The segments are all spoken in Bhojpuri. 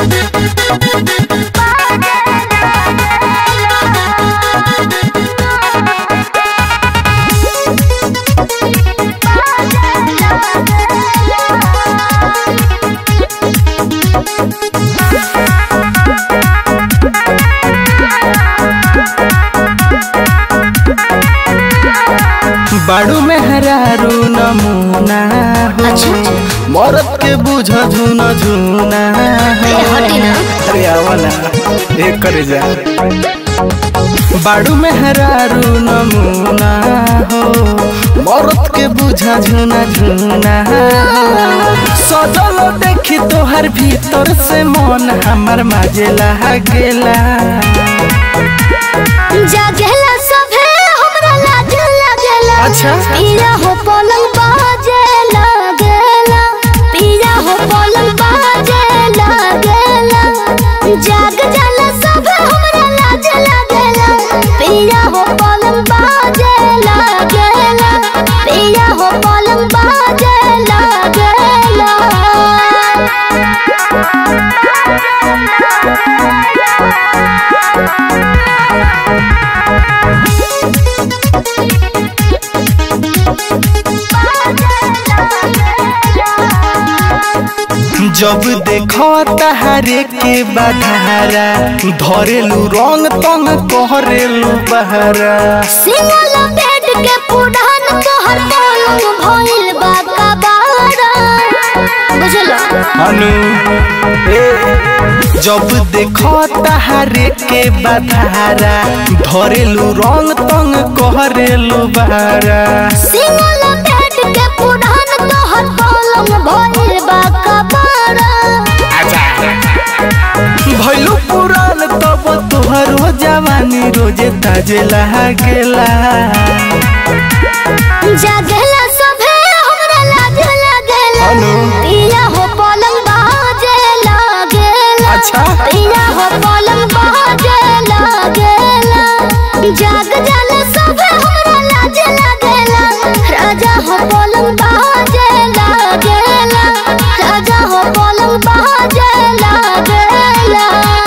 बाड़ू में हरारू नमूना हो अच्छा। मरद के बुझ झुना झुना ए, हटी ना। अरे आवा ना एक करे जा बाड़ू में हरारू नमूना हो मरद के बुझा झुना झुना हो सजल देखी तोहर भीतर से मन हमर माजेला गेला जागेला सभे हमरा लाज लागेला अच्छा। पिया हो पलंग बाजे लागेला पिया हो पलंग बाजे लागेला जाग जाला सभे हमरा लाज लागेला पिया हो पलंग बाजे लागेला पिया हो पलंग बाजे जब देखो तहारे के बधारा धरेलू रंग तंग कहरेलू बहरा सिंगल बेड के पुरान तोहर पलंग भइल बा कबाड़ा बुझलो अनु ए जब देखो तहारे के बधारा धरेलू रंग तंग कहरेलू बहरा सिंगल बेड के पुरान तोहर पलंग भइल बा कबाड़ा भैलू पुरान तब तोहरो जवानी रोजे ताजे लागेला जागेला सभे हमरा लाज लागेला अनु। पिया हो पलंग बाजे लागेला अच्छा। पिया हो पलंग बाजे लागेला जाग जाला सभे हमरा लाज लागेला राजा हो पलंग बाजे लागेला राजा हो पलंग बाजे लागेला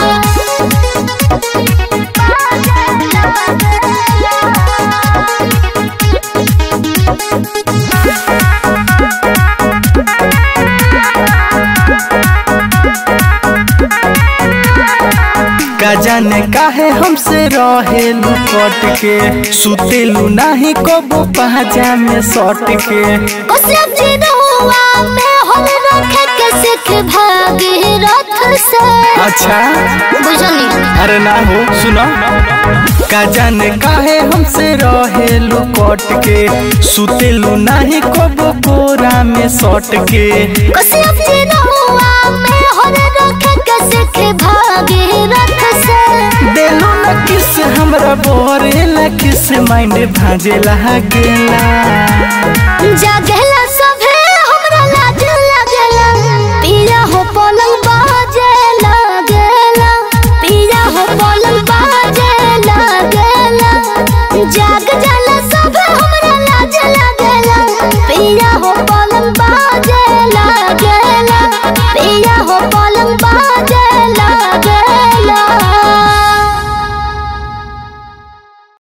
का जाने काहे हमसे रहेलू कट के सुतेलू नाही कबो पहचा में सट के कसरत जिरुआ में हम रखे के सिख भागी रथ से अच्छा बुझनी अरे ना हो सुनो का जाने काहे हमसे रहेलू कट के सुतेलू नाही कबो कोरा में सट के कसरत जिरुआ में हम रखे के सिख भागी रथ से देलू न किस हमरा बोरेला किस माइंड भाजेला गेला जग